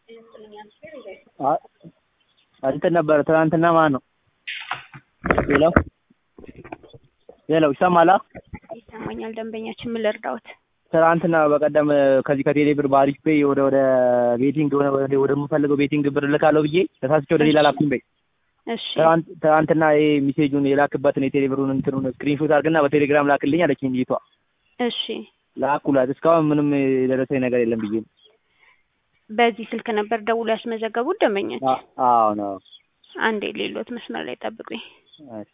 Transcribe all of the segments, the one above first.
እንትን ነበረ ትናንትና ማለት ነው። ሄሎ ሄሎ ይሰማል? ይሰማኛል። ደንበኛችን ምን ልርዳዎት? ትናንትና በቀደም ከዚህ ከቴሌ ብር በአሪፍ ፔይ ወደ ወደ ቤቲንግ ወደ ወደ ወደምፈልገው ቤቲንግ ብር ልካለሁ ብዬ ተሳስቼ ወደ ሌላ ላኩኝ በይ። እሺ ትናንት ትናንትና ይሄ ሜሴጁን የላክበትን የቴሌ ብሩን እንትኑን ስክሪንሾት አድርግና በቴሌግራም ላክልኝ አለችኝ ልጅቷ። እሺ ላኩላት እስካሁን ምንም የደረሰኝ ነገር የለም ብዬ ነው። በዚህ ስልክ ነበር ደውሎ ያስመዘገቡት ደንበኛችን? አ- አዎ ነው። አንዴ ሌሎት መስመር ላይ ጠብቁኝ። እሺ።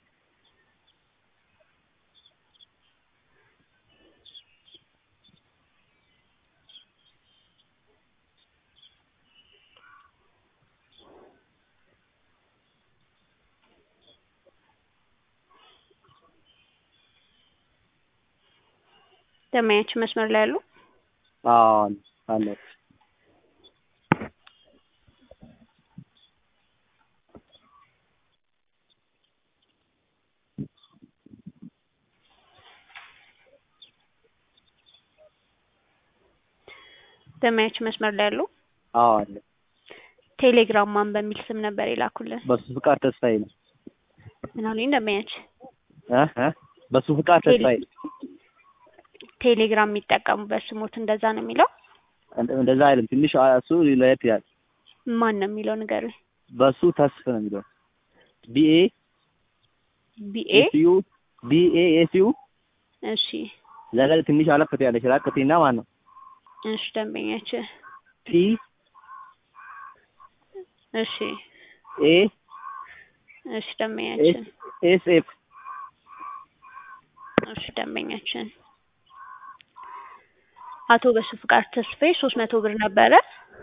ደንበኛችን መስመር ላይ አሉ? አዎ አለ። ደንበኛችን መስመር ላይ አሉ? አዎ አለ። ቴሌግራም ማን በሚል ስም ነበር የላኩልን? በሱ ፍቃድ ተስፋዬ ነው። ምን አሉኝ ደንበኛችን? እ እ በሱ ፍቃድ ተስፋዬ ቴሌግራም የሚጠቀሙበት ስሞት እንደዛ ነው የሚለው? እንደ- እንደዛ አይልም። ትንሽ አ- እሱ ለየት ይላል። ማን ነው የሚለው ንገሩኝ። በሱ ተስፍ ነው የሚለው ቢኤ ቢኤ ኤስዩ ቢኤ ኤስዩ እሺ ዘገል ትንሽ አለፍት ያለች ራቅቴና ማን ነው እሺ ደንበኛችን ቲ እሺ ኤ እሺ ደንበኛችን ኤስ ኤፍ እሺ ደንበኛችን አቶ በሱ ፍቃድ ተስፋዬ ሶስት መቶ ብር ነበረ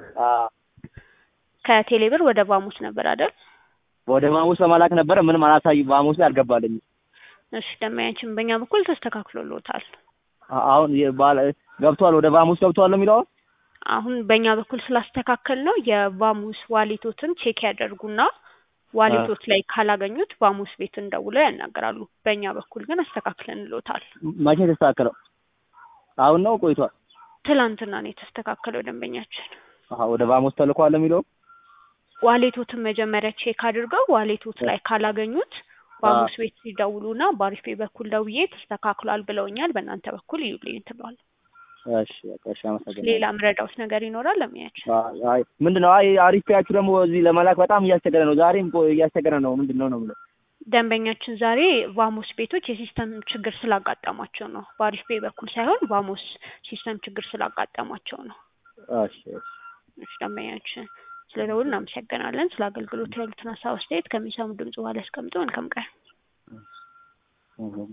ከቴሌ ብር ወደ ባሙስ ነበር አይደል? ወደ ማሙስ ለመላክ ነበረ። ምንም አላሳዩ ማሙስ ላይ አልገባልኝም። እሺ ደንበኛችን በእኛ በኩል ተስተካክሎልዎታል። አ- አሁን የባለ ገብቷል፣ ወደ ባሙስ ገብቷል ነው የሚለው። አሁን በእኛ በኩል ስላስተካከል ነው የባሙስ ዋሌቶትን ቼክ ያደርጉና ዋሌቶች ላይ ካላገኙት ባሙስ ቤትን ደውለው ያናገራሉ። በእኛ በኩል ግን አስተካክለንልዎታል። መቼ የተስተካከለው? አሁን ነው ቆይቷል? ትላንትና ነው የተስተካከለው ደንበኛችን። አሀ ወደ ባሙስ ተልኳል ነው የሚለው። ዋሌቶትን መጀመሪያ ቼክ አድርገው ዋሌቶት ላይ ካላገኙት ባሙስ ቤት ሲደውሉና በአሪፌ በኩል ደውዬ ተስተካክሏል ብለውኛል፣ በእናንተ በኩል እዩልኝ ትለዋል። እሺ በቃ እሺ፣ አመሰግናለሁ። ሌላ ምረዳውት ነገር ይኖራል ለሚያችን አይ አይ፣ ምንድን ነው? አይ አሪፍ ፔያችሁ ደግሞ እዚህ ለመላክ በጣም እያስቸገረ ነው። ዛሬም ቆ- እያስቸገረ ነው። ምንድን ነው ነው የምለው። ደንበኛችን ዛሬ ቫሞስ ቤቶች የሲስተም ችግር ስላጋጠማቸው ነው። በአሪፍ ፔ በኩል ሳይሆን ቫሞስ ሲስተም ችግር ስላጋጠማቸው ነው። እሺ እሺ። እሺ ደንበኛችን ስለ ደውል እናመሰግናለን። ስለ አገልግሎት ያሉትን ሀሳብ አስተያየት ከሚሰሙ ድምጽ በኋላ ያስቀምጡ። መልካም ቀን። እህ